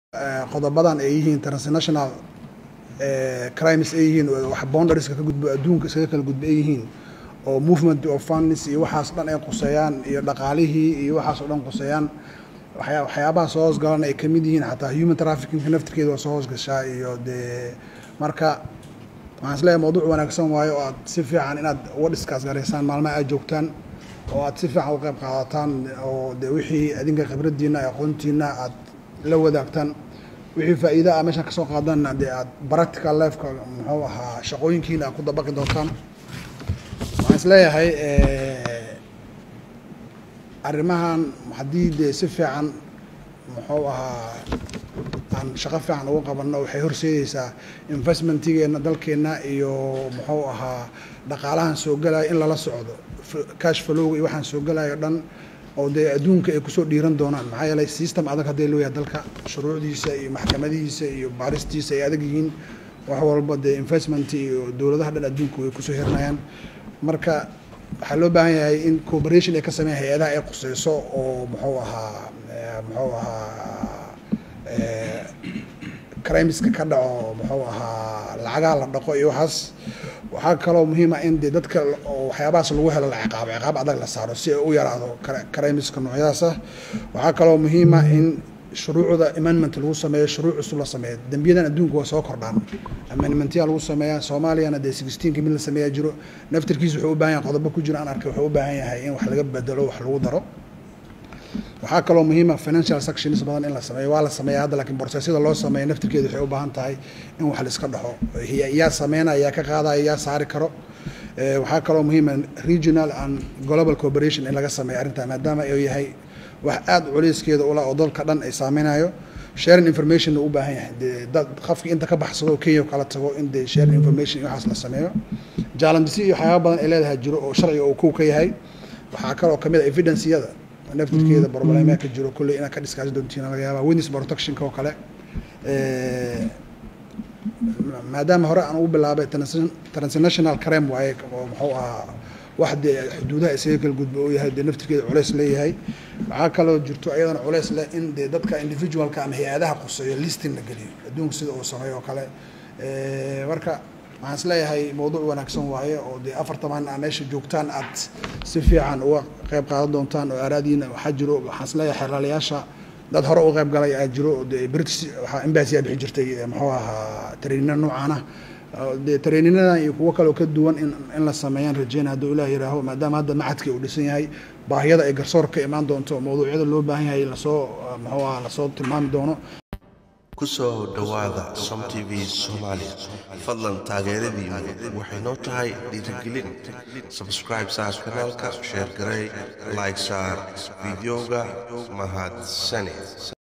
qodobadan ay yihiin transnational crimes ay yihiin wax boundarieska ka gudbo adduunka iskaga kala gudbo ay yihiin oo movement of funds iyo waxaas dhan ay quseeyaan iyo dhaqaalihii iyo waxaas oo dhan quseeyaan waxyaa waxyaabaha soo hoosgalan ay kamid yihiin xataa human trafficking naftirkeeda waa soo hoosgashaa iyo dee marka waxaan isleeyahay mawduuc wanaagsan waayo oo aad si fiican inaad uga dhiskaas garaysaan maalmaha aad joogtaan oo aad si fiican u qayb qaadataan oo de wixii adinka khibraddiina aqoontiina aad la wadaagtaan wixii faa'iida ah meeshaan kasoo qaadanna dee aad practical lifeka muxuu ahaa shaqooyinkiina aad ku dabaqi doontaan waxaan isleeyahay arrimahan haddii dee si fiican muxuu ahaa aan shaqo fiican uga qabanno waxay horseedeysaa investmentigeenna dalkeenna iyo muxuu ahaa dhaqaalahan soo gelaya in lala socdo cash flowga iyo waxaan soo gelayo dhan oo dee adduunka ay kusoo dhiiran doonaan maxaa yeelay system adag hadday looyahay dalka shuruucdiisa iyo maxkamadihiisa iyo baaristiisa ay adag yihiin wax walba dee investment iyo dowladaha dhan adduunka way kusoo hiranayaan marka waxaa loo baahan yahay in cooperation ay ka sameeyan hay-adaha ay quseyso oo muxuu ahaa muxuu ahaa crimeska ka dhaco muxuu ahaa lacagaha la dhaqo iyo waxaas waxaa kaloo muhiima in dee dadka waxyaabahaas lagu helo la ciqaabo ciqaab adag la saaro si ay u yaraado crimeska noocyadaas ah waxaa kaloo muhiima in shuruucda amendment lagu sameeyo shuruuc cusub la sameeyo dembiyadan adduunka waa soo kordhaan amendmentyaa lagu sameeyaa soomaaliyana dee sixteenka mid la sameeyaa jiro naftirkiisa wuxuu u baahan yahay qodobo ku jiro aan arkay wuxuu u baahan yahay in wax laga bedelo wax lagu daro waxaa kaloo muhiima financial sections badan in la sameeyo waa la sameeya hadda lakiin borsesyada loo sameeya naftirkeeda waxay u baahan tahay in wax la iska dhaxo yaa sameynaya yaa ka qaadaya yaa saari karo waxaa kaloo muhiima regional and global cooperation in laga sameeyo arrintaa maadaama uu yahay wax aada culeyskeeda ula oo dalka dhan ay saameynayo sharing information u baahan yahay dee dad qofki inta ka baxsado kenya kala tago in dee sharing information iyo waxaas la sameeyo jaalandisi iyo waxyaaba badan ay leedahay jiro oo sharciga uu kow ka yahay waxaa kaloo kamid a evidenceyada naftirkeeda problemaa ka jiro kulley inaad ka dhiskaasi doontiin laga yaaba witness protectionka oo kale maadaama hore aan ugu bilaabay transnational crime waaye oo muxuu ahaa wax dee xuduudaha isaga kala gudba uu yahay dee naftirkeeda culeys leeyahay waxaa kaloo jirto ayadana culeys leh in dee dadka individualka ama hay-adaha quseeyo listing la geliyo adduunka sida uu sameeyo oo kale marka waxaan isleeyahay mawduuc wanaagsan waaye oo dee afartaman a meesha joogtaan aad si fiican uga qayb qaadan doontaan oo aaraadiina waxaa jiro waxaan isleeyahay xeelaalayaasha dad hore u qayb galay aa jiro dee british waxaa embassyaa bixi jirtay muxuu ahaa traininna noocaana dee traininnadan iyo kuwo kaleo ka duwan in in la sameeyaan rajeyna hadduu ilaah yihaaho maadaama hadda macadka uu dhisan yahay baahiyada ay garsoor ka imaan doonto mawduucyada loo baahan yahay lasoo muxuu aha lasoo tilmaami doono kusoo dhowaada som t v soomaaliya fadlan taageeradiinu waxay noo tahay dhiirigelin sabscribe saar kanaalka sheer garey like saar fideoga mahadsane